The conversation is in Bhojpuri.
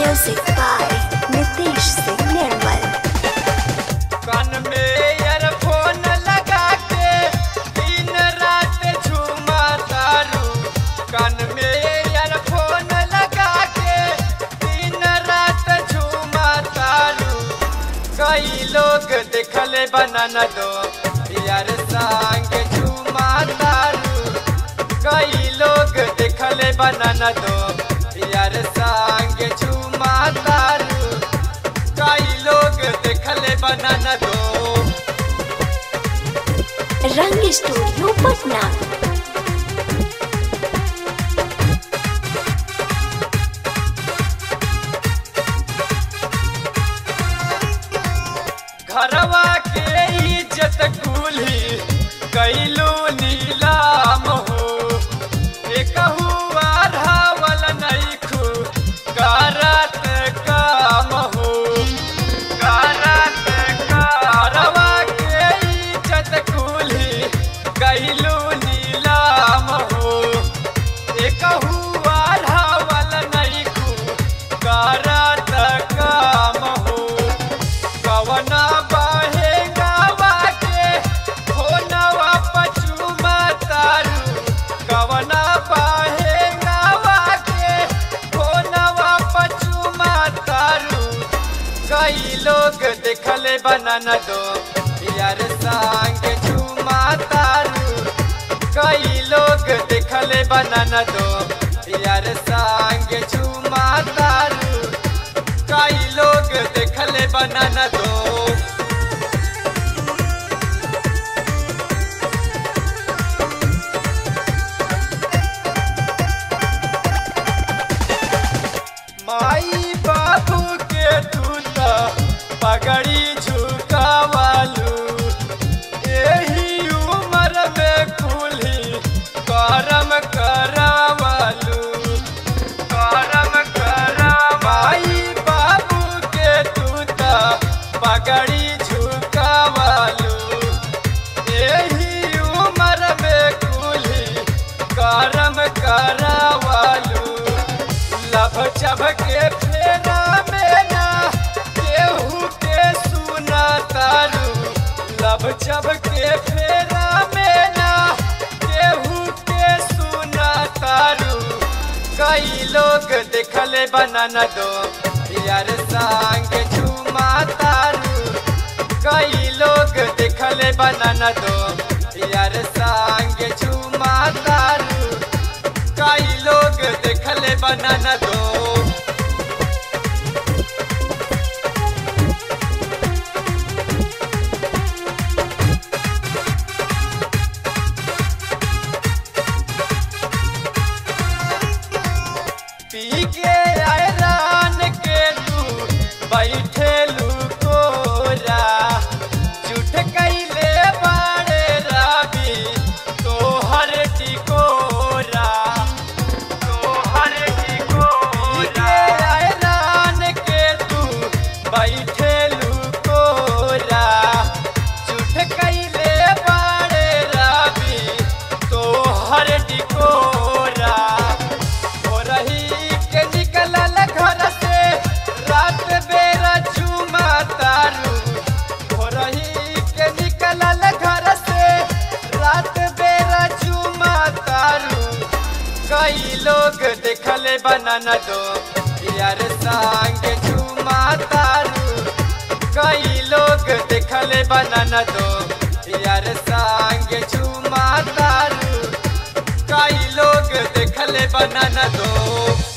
Music by Nitish Singh Nirmal. कान में ईयरफोन लगा के दिन रात झूमा तारू कान में ईयरफोन लगा के दिन रात झूमा तारू कई लोग देखले बनाना दो यार संग झूमा तारू कई लोग देखले बनाना दो यार संग झूमा तारू कई लोग देखले बनाना दो Rang Studio Patna. घरवा के इज्जत कुली कैलू नीलाम हो एकहू आधावल नैखू करत काम हो करत घरवा के इज्जत कुली कैलू नीलाम हो एकहू आधावल नैखू करत काम हो कवना बाहे गावा के होनवा पचुमा तारू कवना बाहे गावा के होनवा पचुमा तारू कई लोग देखले बनाना दो यार संग झूमा तारू कई लोग देखले बनाना दो यार संग झूमा तारू कई लोग देखले बनाना दो माई बाबू के दूत पगड़ी झुकावालू एही उम्र में कुली करम करावालू करम करा माई बाबू के दूत पगड़ी झुकावालू एही उम्र में कुली करम करावालू लभ जब के फेरा में ना केहू के सुना तारू लभ जब के फेरा में ना केहू के सुना तारू कई लोग देखले बनाना दो यार संग झूमा तारू कई लोग देखले बनाना दो यार संग झूमा तारू कई लोग देखले बनाना दो पी के आयरान के तू बैठे लुकोरा झूठ कैले बाड़े राबी तोहर टिकोरा तोहर टिकोरा आयरान के तू बैठे लुकोरा झूठ कैले बाड़े राबी तोहर टिकोरा हो रही के निकलल घर से रात बेरा चुमा तारू हो रही के निकलल घर से रात बेरा चुमा तारू कई लोग देखले बनाना दो यार संग चुमा तारू कई लोग देखले बनाना दो यार संग चुमा तारू कई लोग देखले बनाना दो